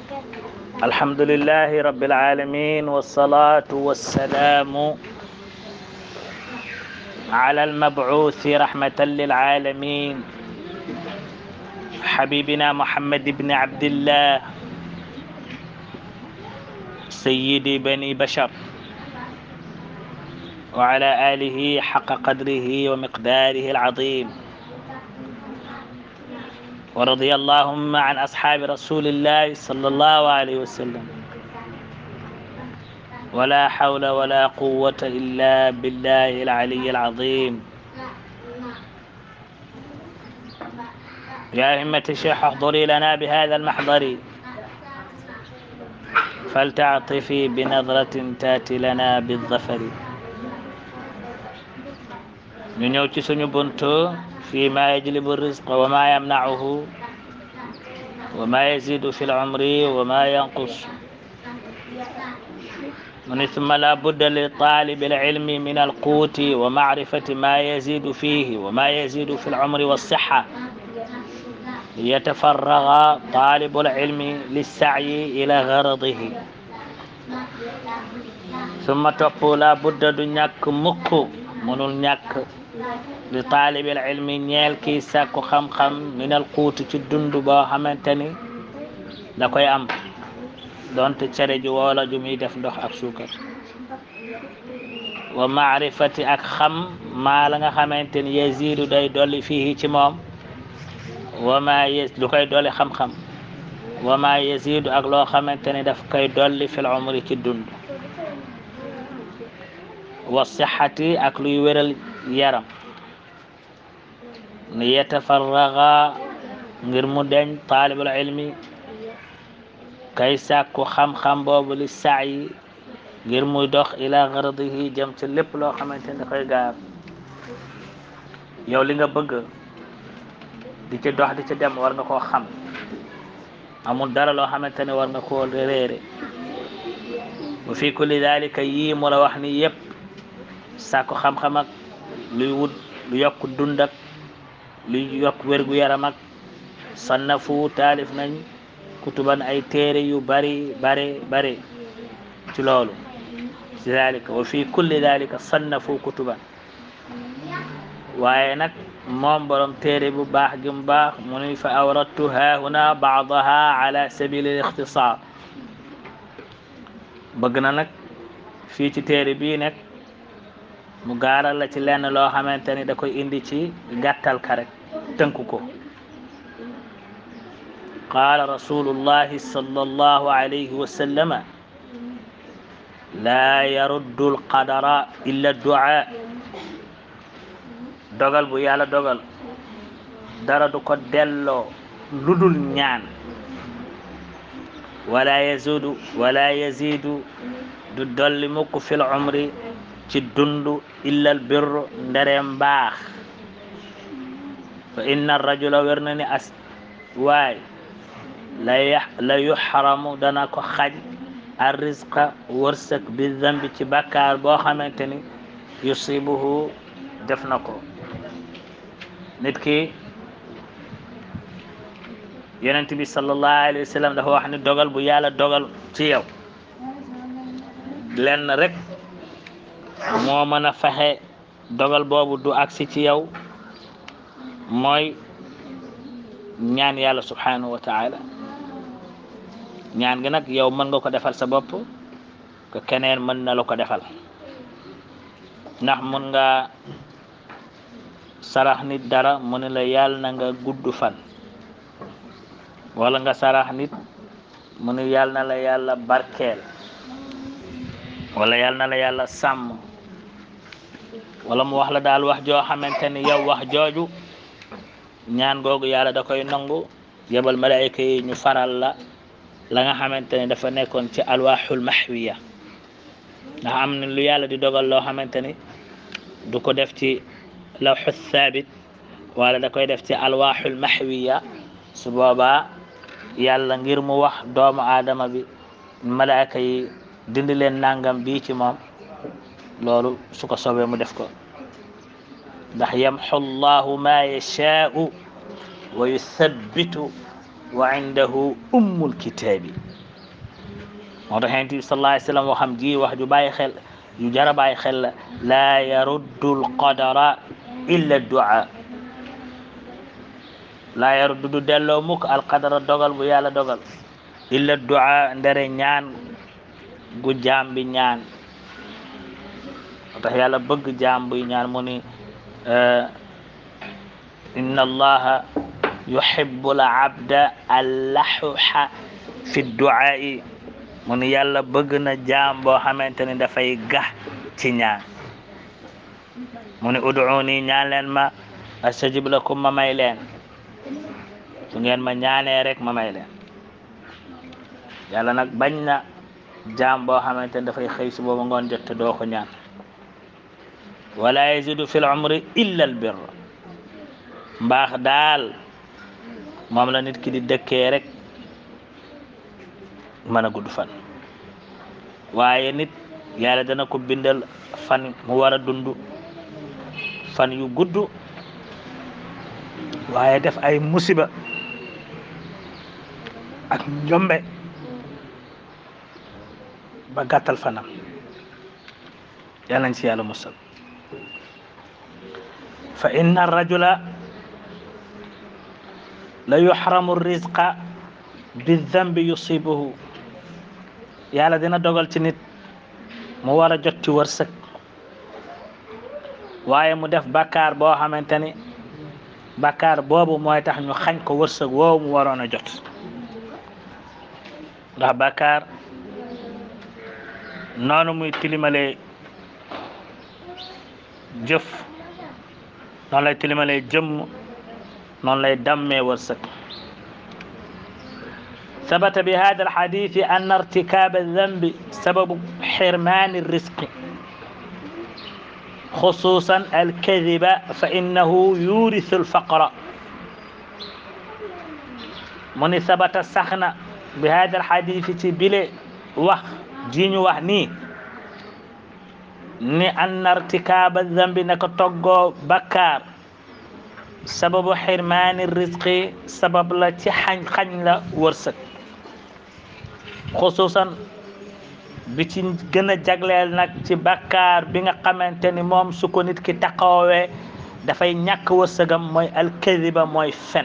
الحمد لله رب العالمين والصلاة والسلام على المبعوث رحمة للعالمين حبيبنا محمد بن عبد الله سيد بني بشر وعلى آله حق قدره ومقداره العظيم ورضي اللهم عن أصحاب رسول الله صلى الله عليه وسلم ولا حول ولا قوة إلا بالله العلي العظيم يا همة الشيخ احضري لنا بهذا المحضر فلتعطفي بنظرة تاتي لنا بالظفر ñu ñëw ci suñu buntu fi ma yajlibu rizq wa ma yamna'uhu wa ma yazidu fi al-umri wa ma yanqus من ثم لا بد لطالب العلم من القوت ومعرفة ما يزيد فيه وما يزيد في العمر والصحة ليتفرغ طالب العلم للسعي إلى غرضه ثم تقول لا بد دنياك مكو منul ñàkk li taalibil ilmi ñeel kii sàkku xam-xam minal xuuti ci dund boo xamante ni da koy am donte cere ju woola ju muy def ndox ak suukar wa maarifati ak xam maa la nga xamante ni yazidu day dolli fii ci moom wa ma yes lu koy dolli xam-xam wa ma yazidu ak loo xamante ni daf koy dolli fil umri ci dund wa sixati ak luy wéral yaram ni yetafarraga ngir mu deñ taalibul ilmi kay sàkku xam-xam boobu li saayi ngir muy dox ila garadihi jëm ci lépp loo xamante ni dafay gaar yow li nga bëgg di ci dox di ci dem war nga koo xam amul dara loo xamante ni war nga koo réere wa fi kulli dalika yii mu la wax ni yépp sàkku xam-xam ak luy wut lu yokk dund ak luy yokk wérgu yaram ak sannafu taalif nañ kutuban ay téere yu bari bari bari ci loolu ci dalika wa fi kulli dalika sannafu kutuban waaye nag moom borom téere bu baax gi mu baax mu ni fa awradtu haahuna baadaha ala sabili l ixtisaar bëgg na nag fii ci téere bii nekk mu gaaral la ci lenn loo xamante ni da koy indi ci gàttal ka rek tënk ko qaala rasulullahi sallallahu alayhi wa sallama laa yaruddu alqadara illa duaa dogal bu yàlla dogal dara du ko delloo ludul ñaan wala yazidu wala yazidu du dolli mukk fil umri ci dundu illal birru ndereem baax fa inna rajula wér na ni as waay la yax la yuxaramu dana ko xaj ar rizqa wërsëg bi zambi ci bàkkaar boo xamante ni yusibuhu def na ko nit ki yonent bi sallallahu alayhi wa sallam dafa wax ni dogal bu yàlla dogal ci yow lenn rek moo mën a fexe dogal boobu du agsi ci yow mooy ñaan yàlla subhanahu wa taala ñaan gi nag yow mën nga ko defal sa bopp que keneen mën na la ko defal ndax mun nga sarax nit dara mu ne la yàlla na nga gudd fan wala nga sarax nit mu ne yàlla na la yàlla barkeel wala yàlla na la yàlla sàmm wala mu wax la daal wax joo xamante ni yow wax jooju ñaan googu yàlla da koy nangu yebal malaayika yi ñu faral la la nga xamante ni dafa nekkoon ci alwaaxul mahwiya ndax am na lu yàlla di dogal loo xamante ni du ko def ci lawxu thabit wala da koy def ci alwaaxul mahwiya su boobaa yàlla ngir mu wax doomu aadama bi malaayika yi dindi leen nangam bii ci moom loolu su ko soobee mu def ko ndax yamxu llahu ma yashaau wa yuthabbitu wa indahu ummul kitaabi moo tax yonent bi sallallahu alayhi wa sallam waxam ji wax ju bàyyi xel yu jara bàyyi xel la laa yaruddu alqadara illa du'a laa yaruddu du delloo mukk alqadara dogal bu yàlla dogal illa du'a ndere ñaan gu jaam bi ñaan moo tax yàlla bëgg jaam buy ñaan mu ni inna allaha yuhibbu al abda allahuha fi du'aa'i mu ni yàlla bëgg na jaam boo xamante ni dafay gax ci ñaan mu ni ud'uuni ñaan leen ma astajib lakum ma may leen su ngeen ma ñaanee rek ma may leen yàlla nag bañ na jaam boo xamante ni dafay xëy su booba ngoon jot te doo ko ñaan wala yazidu fi l umri illa al birr mbaax daal moom la nit ki di dëkkee rek mën a gudd fan waaye nit yàlla dana ko bindal fan mu war a dund fan yu gudd waaye def ay musiba ak njombe ba gàttal fanam yàlla nañ ci yàlla musal fa inna arrajula la yuxramu rizqa bi dambi yusibuhu yàlla dina dogal ci nit mu war a jot ci wërsëg waaye mu def bakkaar boo xamante ni bakkaar boobu mooy tax ñu xañ ko wërsëg woowu mu waroon a jot ndax bakkaar noonu muy tilimalee jëf noonu lay tilimalee jëmm noonu lay dammee wërsëg ثبت بهذا الحديث أن ارتكاب الذنب سبب حرمان الرزق خصوصا الكذب فإنه يورث الفقر من ثبت سخنا بهذا الحديث بلي وح جيني وح ني ni أن ارتكاب الذنب نك توغو بكار sababu xirmaani risqi sabab la ci xañ xañ la wërsëg xusuusan bi ci gën a jagleel nag ci bakkaar bi nga xamante ni moom su ko nit ki taxawee dafay ñàkk wërsëgam mooy alkadiba mooy fen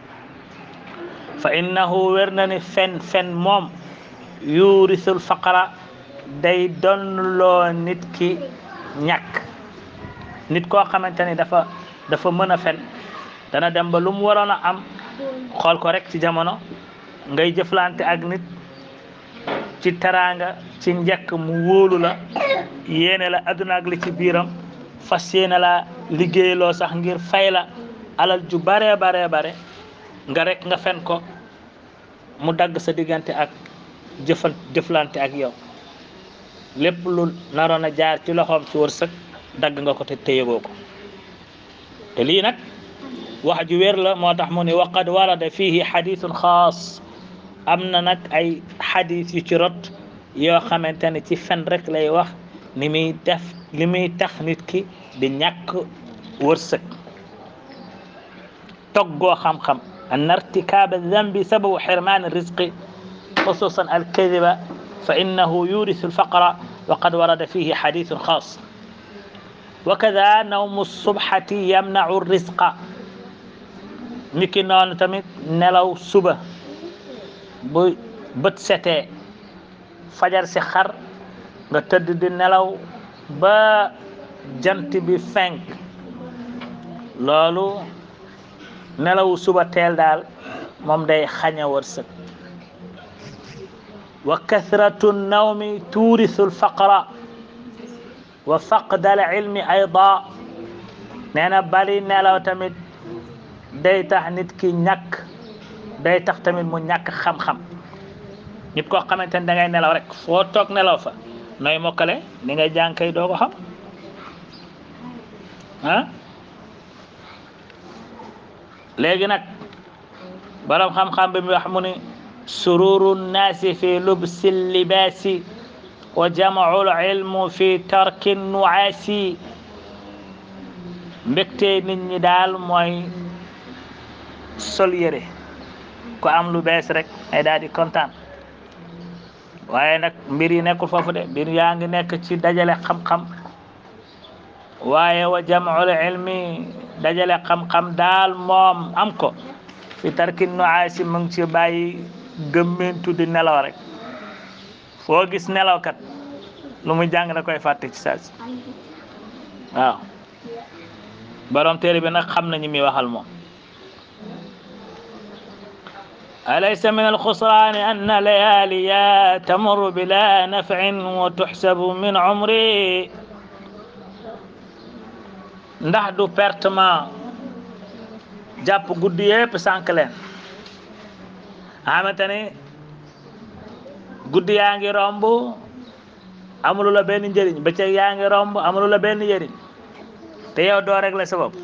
fa innahu wér na ni fen fen moom yuurisul faqara day donnloo nit ki ñàkk nit koo xamante ni dafa dafa mën a fen dana dem ba lu mu waroon a am xool ko rek ci jamono ngay jëflante ak nit ci teraanga ci njëkk mu wóolu la yéene la adduna ak li ci biiram fas yéene la liggéeyloo sax ngir fay la alal ju bare bare bare nga rek nga fen ko mu dagg sa diggante ak jëfan jëflante ak yow lépp lu naroon a jaar ci loxoom ci wërsëg dagg nga ko te téyegoo ko te lii nag wax ju wér la moo tax mu ne waqad warada fihi xadithun xaas am na nag ay xadis yu ci rot yoo xamante ne ci fen rek lay wax ni muy def li muy tax nit ki di ñàkk wërsëg toggoo xam-xam an irtikaaba dambi sababu xirmaani risqi xususan alkadiba fa innahu yurisu alfaqra waqad warada fihi xadithun xaas وكذا نوم الصبحة يمنع الرزق niki noonu tamit nelaw suba bu bët setee fajar si xar nga tëdd di nelaw ba jant bi fenk loolu nelawu suba teel daal moom day xaña wërsëg wa kathratu nawmi tuurisu alfaqra wa faqdal ilmi ayda nee na bali nelaw tamit day tax nit ki ñàkk day tax tamit mu ñàkk xam-xam nit koo xamante ne da ngay nelaw rek foo toog nelaw fa nooy mokkale ni ngay jàng kay doo ko xam ah léegi nag borom xam-xam bi mu wax mu ni sururu nnaasi fi lubsi libaasi wa jamaul ilmu fi tarki nuaasi mbégte nit ñi daal mooy sol yére ku am lu bees rek ay daal di kontaan waaye nag mbir yi nekkul foofu de mbir yaa ngi nekk ci dajale xam-xam waaye wa jam'ul ilmi dajale xam-xam daal moom am ko fi tarki nuaasi mu ngi ci bàyyi gëmmintu di nelaw rek foo gis nelawkat lu muy jàng da koy fàtte ci saa si waaw borom téere bi nag xam nañu muy waxal moom أليس من الخسران أن ليالي تمر بلا نفع وتحسب من عمري ndax du pertement jàpp guddi yëpp sànq leen xamante ni guddi yaa ngi romb amulu la benn njëriñ bëccëg yaa ngi romb amulu la benn njëriñ te yow doo rek la sa bopp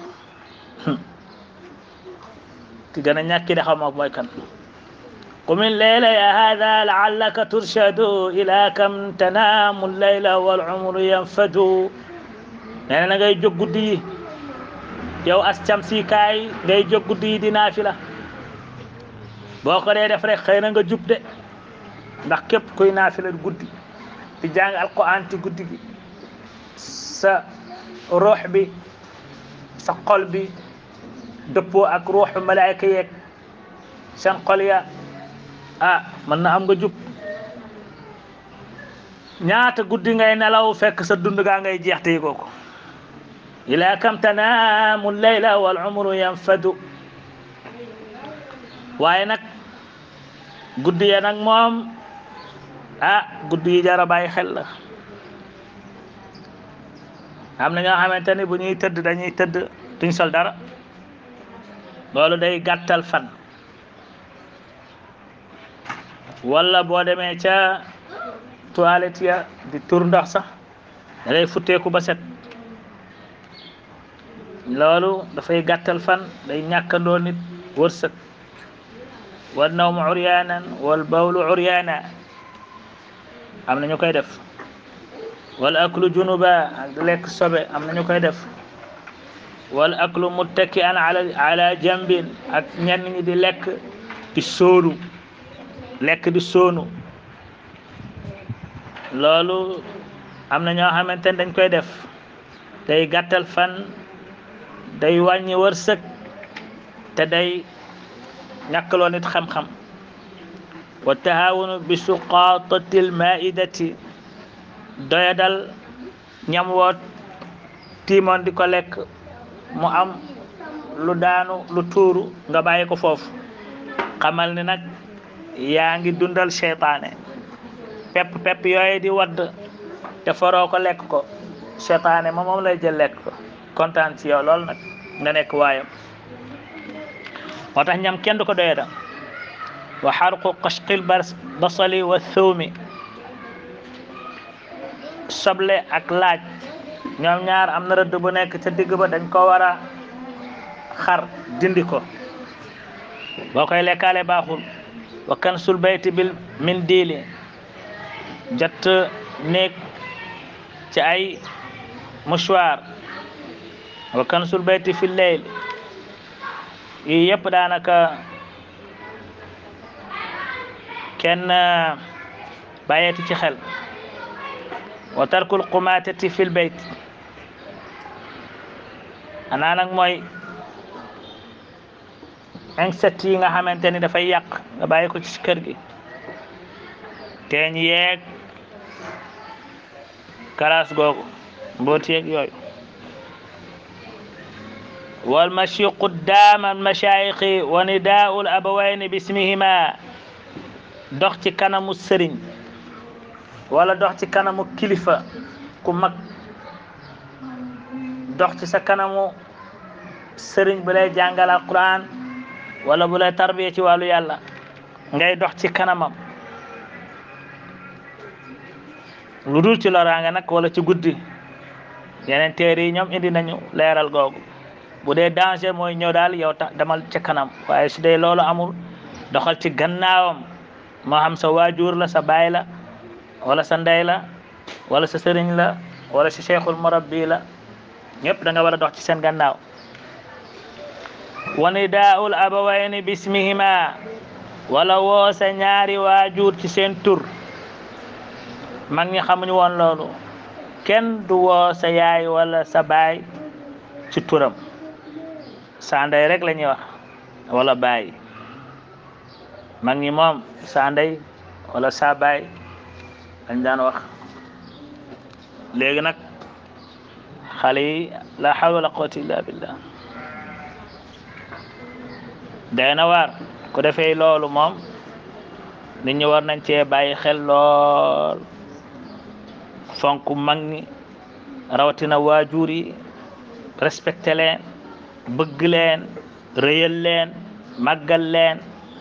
ki gën a ñàkki de xaw ma mooy kan قم الليل يا هذا لعلك ترشد إلى كم تنام الليل والعمر ينفد nee na ngay jóg guddi yi yow as cam si kaay ngay jóg guddi yi di naafila boo ko dee def rek xëy na nga jub de ndax képp kuy naafila guddi di jàng alquran ci guddi gi sa ruux bi sa xol bi dëppoo ak ruuxu malaayka yeeg seen xol ya ah mën na am nga jub ñaata guddi ngay nelaw fekk sa dund gaa ngay jeex te yëgoo ko ila kam tanaamu layla wal umru yanfadu waaye nag guddi ya nag moom ah guddi yi jara bàyyi xel la am na ñoo xamante ni bu ñuy tëdd dañuy tëdd duñ sol dara loolu day gàttal fan wala boo demee ca toilette ya di tur ndox sax da ngay futteeku ba set loolu dafay gàttal fan day ñàkkandoo nit wërsëg wal nawmu uryaanan wal bawlu uryaana am na ñu koy def wal aklu junuba ak di lekk sobe am na ñu koy def wal aklu muttaki an ala ala jambin ak ñenn ñi di lekk di sóonu lekk di sóonu loolu am na ñoo xamante ne dañ koy def day gàttal fan day wàññi wërsëg te day ñàkkaloo nit xam-xam wa tahaawunu bi suqaatati lmaidati doyadal ñam woo tiimoon di ko lekk mu am lu daanu lu tuuru nga bàyyi ko foofu xamal ni nag yaa ngi dundal seytaane pepp pepp yooyu di wadd te faroo ko lekk ko seytaane moom moom lay jël lekk ko kontaan ci yow loolu nag nga nekk waayam moo tax ñam kenn du ko doyada wa xarqu qashqil basali wa thawmi soble ak laaj ñoom ñaar am na rëdd bu nekk ca digg ba dañ ko war a xar dindi ko boo koy lekkaale baaxul wa kansul bayti bil min diili jot néeg ci ay mouchoir wa kansul bayti fi leyl yii yëpp daanaka kenn bàyyeeti ci xel wa tarkul qumatati fil bayt anaa nag mooy insectes yi nga xamante ni dafay yàq nga bàyyi ko ci kër gi teeñ yeeg kalaas googu mboot yeeg yooyu wal mashi quddaama al mashaayixi wa nidaau al abawayni bismihima dox ci kanamu sëriñ wala dox ci kanamu kilifa ku mag dox ci sa kanamu sëriñ bu lay jàngal alquran wala bu lay tarbiya ci wàllu yàlla ngay dox ci kanamam lu dul ci loraanga nag wala ci guddi yeneen téere yi ñoom indi nañu leeral googu bu dee danger mooy ñëw daal yow ta demal ca kanam waaye su dee loolu amul doxal ci gannaawam moo xam sa waajur la sa baay la wala sa ndey la wala sa sëriñ la wala sa cheikhul murabbi la ñëpp da nga war a dox ci seen gannaaw wa nidaa'ul abawayni bismihima wala woo sa ñaari waajur ci seen tur mag ñi xamuñu woon loolu kenn du woo sa yaay wala sa baay ci turam sa ndey rek la ñuy wax wala baay mag ñi moom sa ndey wala sa baay dañ daan wax léegi nag xale yi la hawla wala quwwata illa billah day na waar ku defee loolu moom nit ñi war nañ cee bàyyi xel lool fonk mag ñi rawatina waajur yi respecté leen bëgg leen rëyal leen màggal leen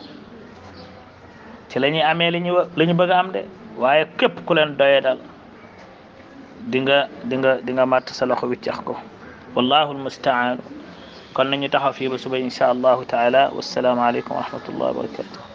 ci la ñuy amee li ñu li ñu bëgg a am de waaye képp ku leen doye dal di nga di nga di nga màtt sa loxo wiccax ko wallahu almustaan kon nañu taxaw fii ba suba insha allahu taala wassalaamu aleykum wa rahmatullah wa barakatuh